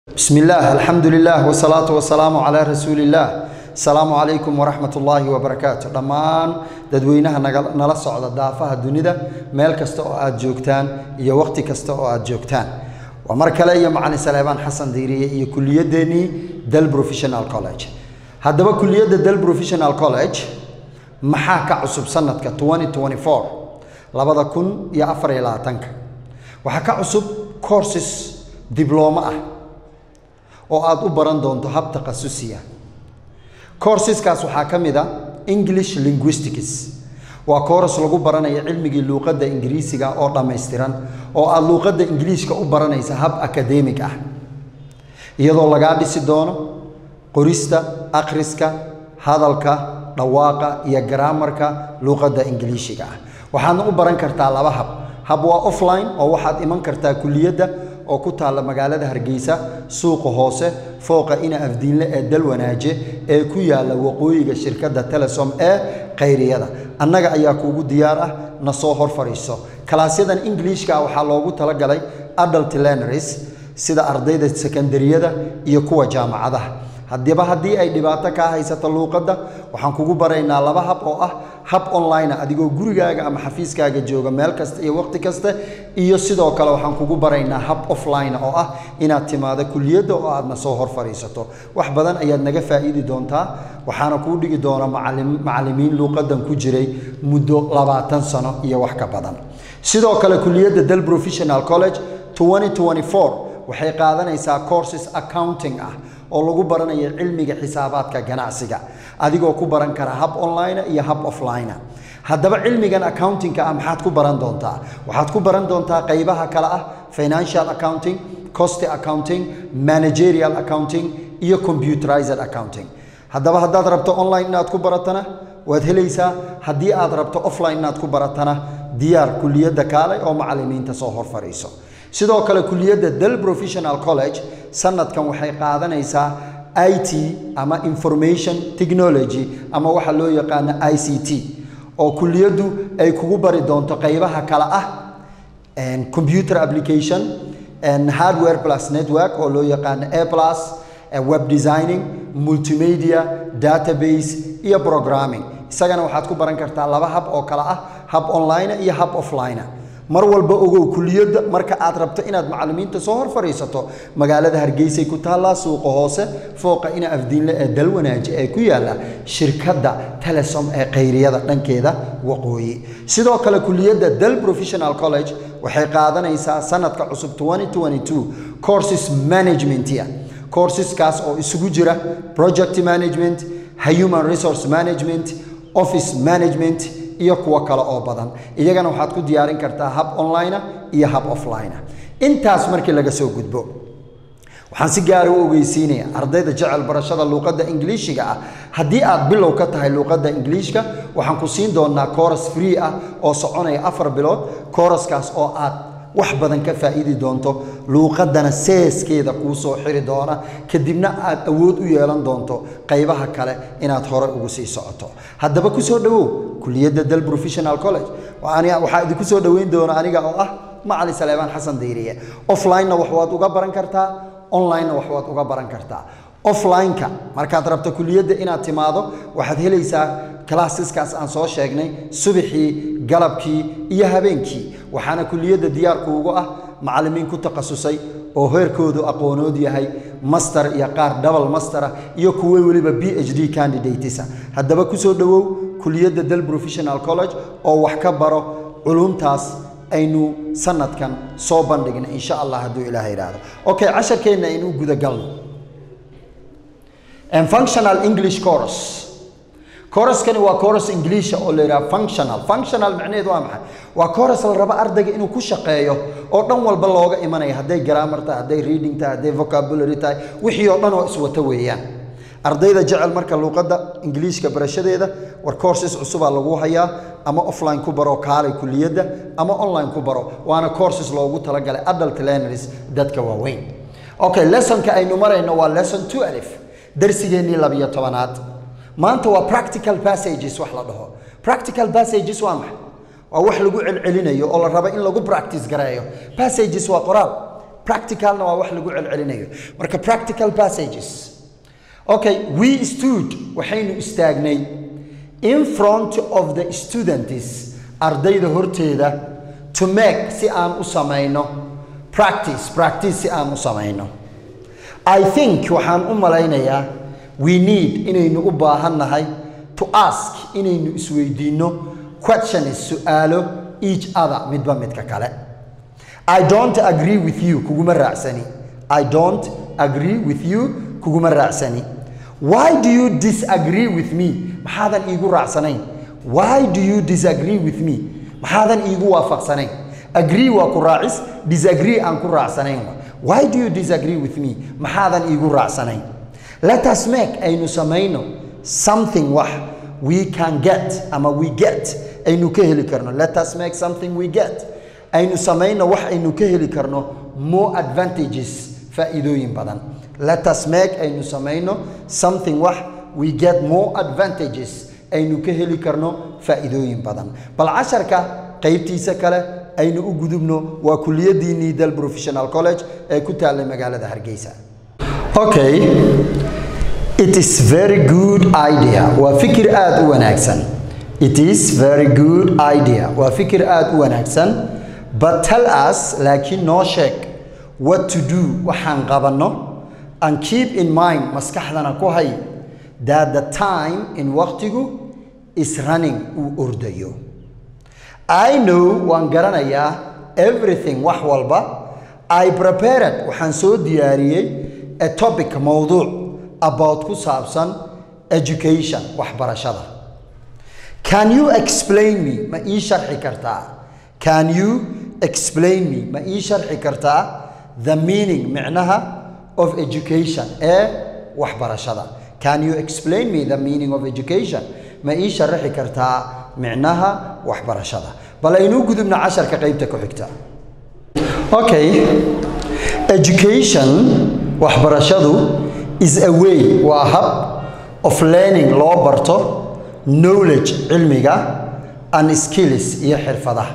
بسم الله الحمد لله والصلاة والسلام على رسول الله السلام عليكم ورحمة الله وبركاته dhammaan dadweynaha naga- nala socda daafaha dunida meel kasta oo aad joogtaan iyo waqti kasta oo aad joogtaan waa mar kale iyo macalin saleebaan xasan diiriye iyo kuliyadeennii del professional college haddaba kuliyadda del professional college maxaa ka cusub sanadka 2024 labada kun iyo afar iyo labaatanka waxaa ka cusub courses diblooma ah oo aad u baran doonto hab takhasusiya courseskaas waxaa ka mid a english linguistics waa course lagu baranayo cilmigii luuqadda ingiriisiga oo dhammaystiran oo aad luuqadda ingiliishka u baranaysa hab academic ah iyadoo lagaa dhisi doono qorista akhriska hadalka dhawaaqa iyo garaamarka luuqadda ingiliishiga ah waxaadna u baran kartaa laba hab hab waa offline oo waxaad iman kartaa kuliyadda oo ku taalla magaalada hargeysa suuqa hoose fooqa ina afdiinle ee dalwanaaje ee ku yaalla waqooyiga shirkadda telesom ee khayriyada annaga ayaa kuugu diyaar ah na soo hor fadhiiso kalaasyadan ingiliishka ah waxaa loogu talagalay adult learners sida ardayda sekondariyada iyo kuwa jaamacadaha haddiiba haddii ay dhibaato kaa haysato luuqadda waxaan kugu baraynaa laba hab oo ah hab online adigoo gurigaaga ama xafiiskaaga jooga meel kasta iyo waqti kasta iyo sidoo kale waxaan kugu baraynaa hab offline oo ah inaad timaado kuliyadda oo aadna soo hor fadhiisato wax badan ayaad naga faa'iidi doontaa waxaana kuu dhigi doona macalim- macallimiin luuqaddan ku jiray muddo labaatan sano iyo wax ka badan sidoo kale kuliyadda del professional college 2024 waxay qaadanaysaa courses accounting ah oo lagu baranayo cilmiga xisaabaadka ganacsiga adigoo ku baran kara hab online iyo hab offline haddaba cilmigan accountingka ah maxaad ku baran doontaa waxaad ku baran doontaa qaybaha kale ah financial accounting cost accounting managerial accounting iyo computerized accounting haddaba haddaad rabto online inaad ku baratana waad helaysaa haddii aad rabto offline inaad ku baratana diyaar kuliyadda kaale oo macallimiinta soo hor fadhiiso sidoo kale kuliyadda del professional college sanadkan waxay qaadanaysaa i t ama information technology ama waxa loo yaqaano i c t oo kuliyaddu ay kugu bari doonto qaybaha kale ah and computer application and hardware plus network oo loo yaqaano a plus and web designing multimedia database iyo programming isagana waxaad ku baran kartaa laba hab oo kale ah hab online iyo hab offline mar walba ogow kuliyadda marka aad rabto inaad macallimiinta soo hor fadhiisato magaalada hargeysay ku taallaa suuqa hoose fooqa ina afdiinle ee dalwanaaje ee ku yaalla shirkadda telesom ee khayriyada dhankeeda waqooyi sidoo kale kuliyadda del professional college waxay qaadanaysaa sanadka cusub 2022 courses managementia courseskaas oo isugu jira project management human resource management office management iyo kuwo kale oo badan iyagana waxaad ku diyaarin kartaa hab online iyo hab offline intaas markii laga soo gudbo waxaan si gaara u ogeysiinaya ardayda jecel barashada luuqadda ingiliishiga ah haddii aad bilow ka tahay luuqadda ingiliishka waxaan ku siin doonaa coras free ah oo soconaya afar bilood coraskaas oo aad wax badan ka faa'iidi doonto luuqaddana seeskeeda kuu soo xiri doona kadibna aad awood u yeelan doonto qaybaha kale inaad hore ugu sii socoto haddaba ku soo dhowow kuliyadda del professional college Waa- waxaa idinku soo dhoweyn doona aniga oo ah macalin saleebaan xasan dayriye offline-na wax waad uga baran kartaa online-na wax waad uga baran kartaa offline-ka markaad rabto kuliyadda inaad timaado waxaad helaysaa classeskaas aan soo sheegnay subaxii galabkii iyo habeenkii waxaana kuliyadda diyaarku ugu ah macallimiin ku takhasusay oo heerkoodu aqoonood yahay master iyo qaar double master ah iyo kuwo weliba b h d candidatesa haddaba kusoo dhowow kuliyadda del professional college oo wax ka baro culumtaas aynu sanadkan soo bandhigna insha allah hadduu ilaah yidhaahdo okay casharkeenna aynu u gudagalno and functional english course kooraskani waa kooras ingiliisha oo la yidhaha functional functional macnaheedu waa maxay waa kooras la rabo ardayga inuu ku shaqeeyo oo dhan walba looga imanaya hadday grammar tahay hadday reading tahay hadday vocabulary tahay wixii oo dhan oo iswata weeyaan ardayda jecel marka luuqadda ingiliishka barashadeeda war courses cusubaa lagu hayaa ama offline ku baro kaalay kuliyadda ama online ku baro waana courses loogu talagalay adult learners dadka waaweyn okay lessonka aynu marayno waa lesson 2 alif darsigeennii labiyo tobanaad maanta waa practical passages wax la dhaho practical passages waa maxay waa wax lagu celcelinayo oo la rabo in lagu practice gareeyo passages waa qoraal practicalna waa wax lagu celcelinayo marka practical passages okay we stood waxaynu istaagnay in front of the students ardayda horteeda to make si aan u samayno practice practice si aan u samayno i think waxaan u malaynayaa we need inaynu u baahannahay to ask inaynu isweydiinno questions su-aalo each other midba midka kale i don't agree with you kuguma raacsani i don't agree with you kuguma raacsani why do you disagree with me maxaadan iigu raacsanayn why do you disagree with me maxaadan iigu waafaqsanayn agree waa ku raacis disagree aan ku raacsanayn why do you disagree with me maxaadan iigu raacsanayn let us make aynu samayno something wax we can get ama we get aynu ka heli karno let us make something we get aynu samayno wax aynu ka heli karno more advantages faa'iidooyin badan let us make aynu samayno something wax we get more advantages aynu ka heli karno faa'iidooyin badan bal casharka qaybtiisa kale aynu u gudubno waa kuliyaddii niidal professional college ee ku taallay magaalada hargeysa okay it is very good idea waa fikir aada u wanaagsan it is very good idea waa fikir aada u wanaagsan but tell us laakiin noo sheeg what to do waxaan qabanno and keep in mind maskaxdana ku hay that the time in waqtigu is running uu ordayo i know waan garanayaa everything wax walba i prepared waxaan soo diyaariyey a topic mowduuc about ku saabsan education waxbarashada can you explain me ma ii sharxi kartaa can you explain me ma ii sharxi kartaa the meaning micnaha of education ee waxbarashada can you explain me the meaning of education ma ii sharaxi kartaa micnaha waxbarashada bal aynuu gudubna casharka qaybta ku xigta okay education waxbarashadu is a way waa hab of learning loo barto knowledge cilmiga and skills iyo xirfadaha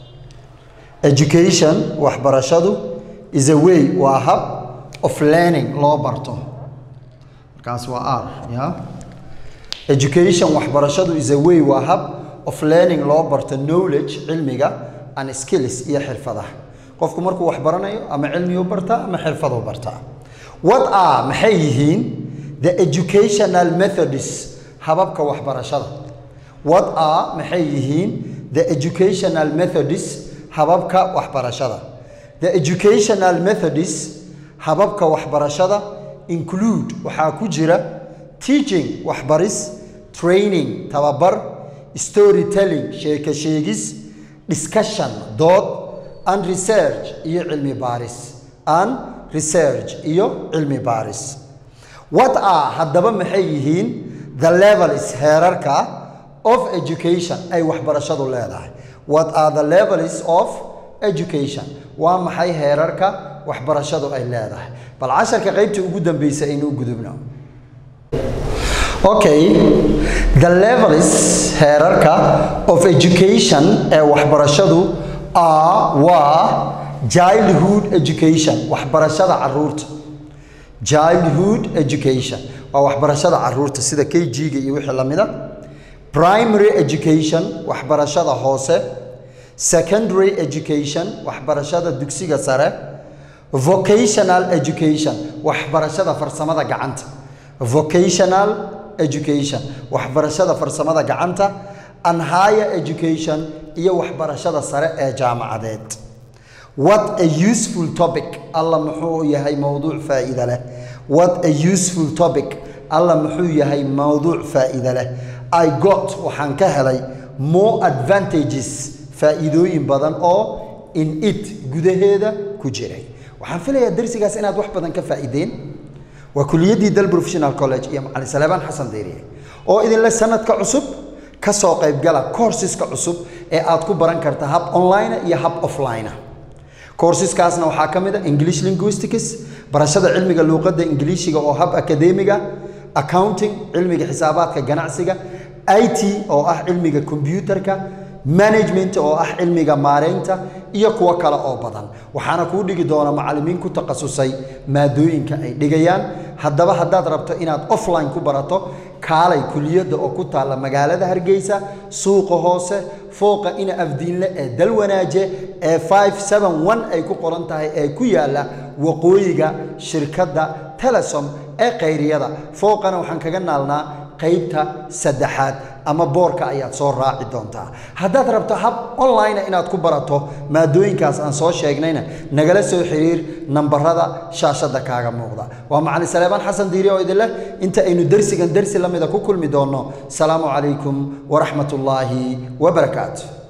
education waxbarashadu is a way waa hab of learning loo barto markaas waa r ya education waxbarashadu is a way waa hab of learning loo barto knowledge cilmiga and skills iyo xirfadaha qofku markuu wax baranayo ama cilmiyuu bartaa ama xirfaduu bartaa what are maxay yihiin the educational methods hababka waxbarashada what are maxay yihiin the educational methods hababka waxbarashada the educational methods hababka waxbarashada include waxaa ku jira teaching waxbaris training tababar storytelling sheeko sheegis discussion dood and research iyo cilmi baaris and research iyo cilmi baaris what are haddaba maxay yihiin the levels heerarka of education ay waxbarashadu leedahay what are the levels of education waa maxay heerarka waxbarashadu ay leedahay bal casharka qaybta ugu dambeysa aynu u gudubno okay the levels heerarka of education ee waxbarashadu are waa childhood education waxbarashada caruurta childhood education waa waxbarashada caruurta sida k g-ga iyo wixii lamida primary education waxbarashada hoose secondary education waxbarashada dugsiga sare vocational education waxbarashada farsamada gacanta vocational education waxbarashada farsamada gacanta and higher education iyo waxbarashada sare ee jaamacadeed what a useful topic alla muxuu yahay mowduuc faa'iida leh what a useful topic alla muxuu yahay mowduuc faa'iida leh i got waxaan ka helay more advantages faa'iidooyin badan oo in it gudaheeda ku jiray waxaan filayaa darsigaas inaad wax badan ka faa'iideen waa kuliyaddii dal professional college iyo macalin saleebaan xasan deyriye oo idinle sanadka cusub ka soo qaybgala courseska cusub ee aad ku baran karta hab online iyo hab offline courseskaasna waxaa ka mid a english linguistics barashada cilmiga luuqadda ingiliishiga oo hab akademiga accounting cilmiga xisaabaadka ganacsiga i t oo ah cilmiga combyutarka management oo ah cilmiga maaraynta iyo kuwo kale oo badan waxaana kuu dhigi doona macallimiin ku takhasusay maadooyinka ay dhigayaan haddaba haddaad rabto inaad offline ku barato kaalay kuliyadda oo ku taalla magaalada hargeysa suuqa hoose fooqa ina afdiinle ee dalwanaaje ee ay ku qoran tahay ee ku yaalla waqooyiga shirkadda telesom ee khayriyada fooqana waxaan kaga naalnaa qaybta saddexaad ama boorka ayaad soo raaci doontaa haddaad rabto hab online inaad ku barato maadooyinkaas aan soo sheegnayna nagala soo xiriir nambarada shaashadda kaaga muuqda waa macalin saleebaan xasan diiri oo idin leh inta aynu dersigan dersi la mida ku kulmi doonno salaamu calaykum waraxmatullaahi wabarakaatu